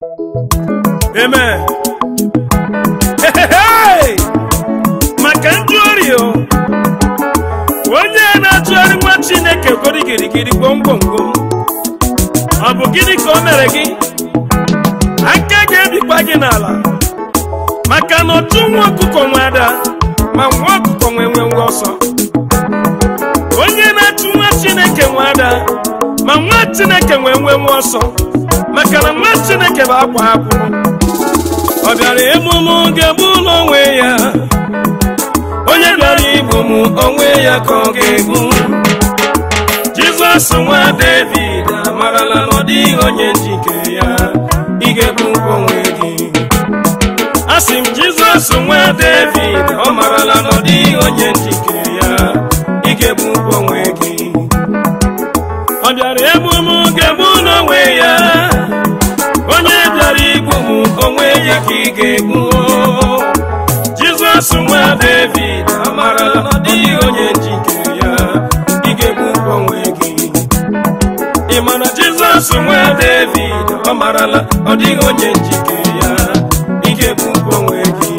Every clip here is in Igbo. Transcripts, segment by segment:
Amen. Hehehe! maka ndị ori o onye na-atụgharị nwa chineke gori girigiri gwomgwomgwom ọ bụ gịnị ka o mere gị aka ga-ebikwa gị n'ala maka na otu nwa ọkụkọ nwe ada ma nwa ọkụkọ nwe nwe nwe ọsọ onye na-achụ nwa chineke nwe ada ma nwa chineke nwe nwe nwe ọsọ maka na nwa chineke bụ akwa ha kwuru ọ bịara emume ga-egbu ụlọ onwe ya onye bịara igbu m onwe ya ka ọ ga-egbu jizọs nwa david amarala na ọ dịghị onye njike ya ị ga-egbu onwe gị asị m jizọs nwa david ọ marala na ọ dịghị onye njike ya ị ga-egbu onwe gị ọ bịara egbu m ga-egbu n'onwe ya onye bịara igbu m onwe ya ka ị ga-egbu jizọs nwa david amarala na ọ dịghị onye njikere ya ị ga-egbu onwe gị ị ma na jizọs nwa david ọ marala ọ dịghị onye njikere ya ị ga-egbu onwe gị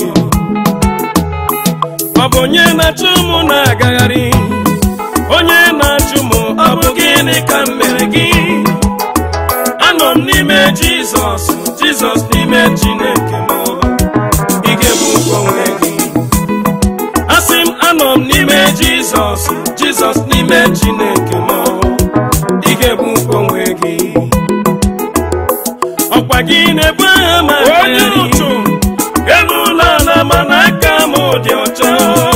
ọ bụ onye na-achụ mụ na-agagharị onye na-achụ mụ ọ bụ gịnị ka m mere gị anọ m n'ime jizọs jizọs n'ime chineke m ị ga-egbu onwe gị asị m anọ m n'ime jizọs jizọs n'ime chineke m ị ga-egbu onwe gị ọkwa gị na-ebu agha ma onye ụtụ elu ụlọ ala mana aka m dị ọcha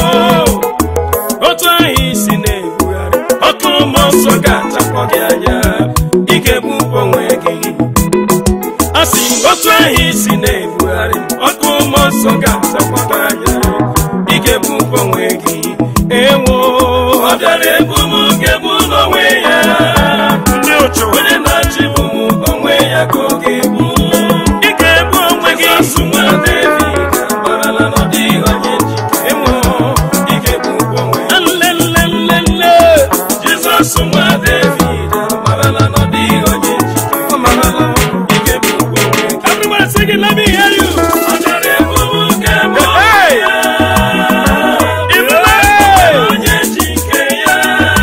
otu ahụ isi na-ebugharị ọkụ mmụọ nsọ ga-achakpọ gị anya ị ga-egbu onwe gị asị m otu ahụ isi na-ebugharị ọkụ mmụọ nsọ ga-achakpọ gị anya ị ga-egbu onwe gị ewo ọ bịara egbu m ga-egbu n'onwe ya ndị ụchụ onye na-achị bụ m onwe ya ka ọ ga-egbu ị ga-egbu onwe gị asụ nwa David amarala na ọ dịghị onye njike ewo ị ga-egbu onwe ya nlelelele Jizọs nwa David amarala na ọ dịghị onye njike ọ marala ị ga-egbu onwe gị everybody sing it let me hear you ọ bịara egbu m ga-egbu onwe ya onye njike ya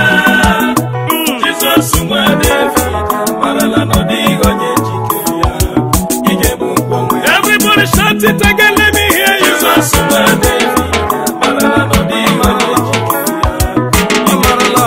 Jizọs nwa David amarala na ọ dịghị onye njike ya ị ga-egbu onwe ya everybody shout it again let me hear you Jizọs nwa David amarala na ọ dịghị onye njike ya ọ marala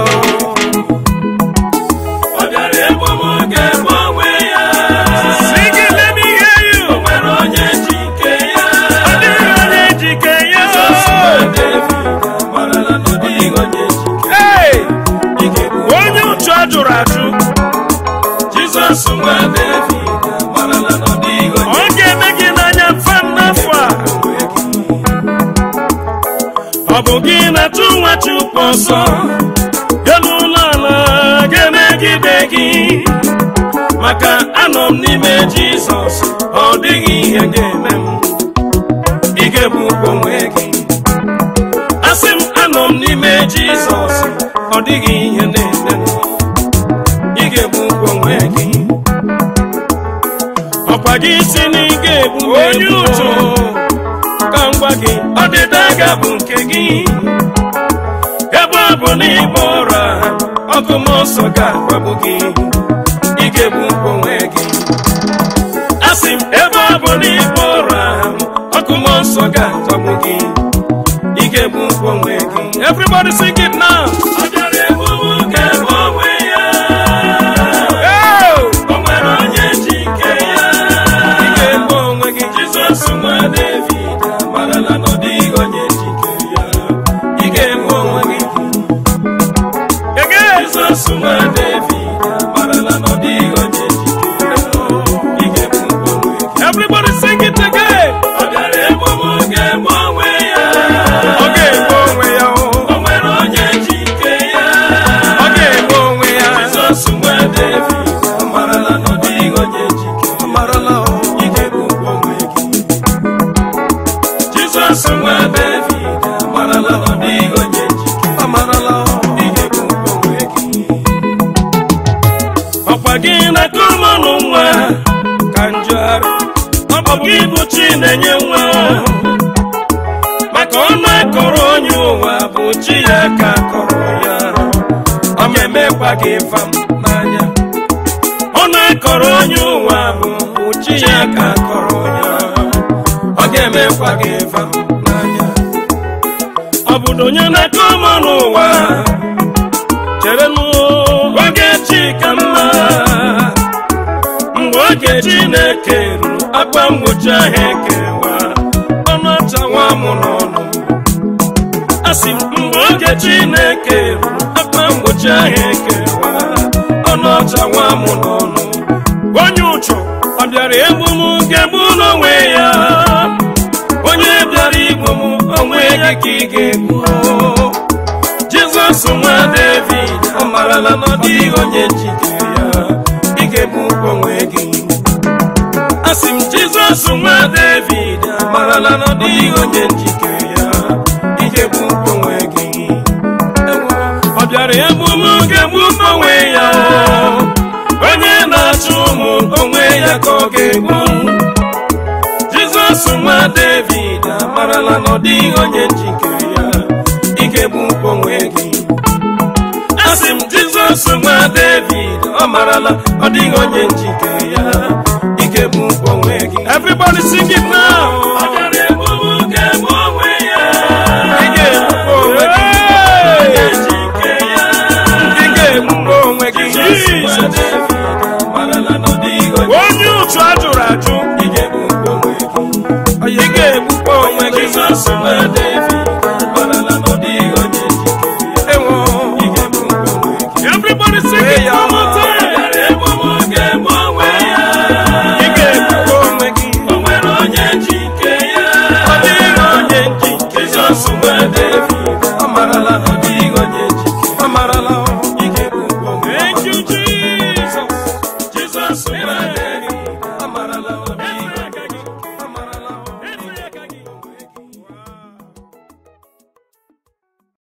ọ bịara egbu m ga-egbu onwe ya sing it let me hear you o nwere onye njike ya ọ dịghị onye njike ya Jizọs nwa David amarala na ọ dịghị onye njike Hey! onye ụchụ a jụrụ ajụ jizọs nwa david amarala na ọ dịghị onye ọ ga-eme gị n'anya mfe n'afọ a ọ bụ gị na-atụ nwa chukwu ọsọ elu ụlọ ala ga-emegide gị maka anọ m n'ime jizọs ọ dịghị ihe ga-eme m ị ga-egbu onwe gị asị m anọ m n'ime jizọs ọ dịghị ihe na-eme m ị ga-egbu onwe gị ọkwa gị si na ị ga-egbu onye ụtụ ka m gwa gị ọdịda ga bụ nke gị ebe ọ bụ na ịgba ọra ọkụ mmụọ nsọ ga-agbagbu gị ị ga-egbu onwe gị asị m ebe ọ bụ na ịgba ọra ọkụ mmụọ nsọ ga-agbagbu gị ị ga-egbu onwe gị everybody sing it now ọ bịara egbu m ga-egbu onwe ya o nwere onye njike ya ị ga-egbu onwe gị jizọs nwa david amarala na ọ dịghị onye njike ya ị ga-egbu onwe gị ege jizọs nwa david amarala na ọ dịghị onye njike ya ị ga-egbu onwe gị everybody sing it again ọ bịara egbu m ga-egbu onwe ya ọ ga-egbu onwe ya o nwere onye njike ya ọ ga-egbu onwe ya jizọs nwa david amarala na ọ dịghị onye njike amarala ị ga-egbu onwe gị jizọs nwa david amarala na ọ dịghị onye njike amarala ị ga-egbu onwe gị ọkwa gị na-akụ mmanụ nwa ka njụgharị ọ bụ gị bụ chi na-enye nwa maka ọnụ akọrọ onye ụwa bụ chi ya ka akọrọ ya ọ ga-emekwa gị fam n'anya ọnụ akọrọ onye ụwa bụ chi ya ka akọrọ ya ọ ga-emekwa gị fam n'anya ọ bụ na onye na-akọ ọma n'ụwa chere n'oge chi ka mma mgbe oge chineke ruru akpa mgbochi ahụ ekewa ọnụ ọcha nwa mụ n'ọnụ asị m mgbe oge chineke ruru akpa mgbochi ahụ ekewa ọnụ ọcha nwa mụ n'ọnụ onye ụchụ ọ bịara egbu m ga-egbu n'onwe ya onye bịara igbu m onwe ya ka ị ga-egbu jizọs nwa david ọ marala na ọ dịghị onye njikere ya ị ga-egbu onwe gị asị m jizọs nwa david amarala na ọ dịghị onye njikere ya ị ga-egbu onwe gị ọ bịara egbu m ga-egbu onwe ya onye na-achụ ụmụ onwe ya ka ọ ga-egbu jizọs nwa david amarala na ọ dịghị onye njikere ya ị ga-egbu onwe gị asị m jizọs nwa david ọ marala ọ dịghị onye njikere ya ị ga-egbu onwe gị everybody sing it now ọ bịara egbu m ga-egbu onwe ya ị ga-egbu onwe gị onye njikere ya ị ga-egbu onwe gị jizọs nwa david amarala na ọ dịghị onye onye ụchụ ajụrụ ajụ ị ga-egbu onwe gị ị ga-egbukwa onwe gị jizọs nwa david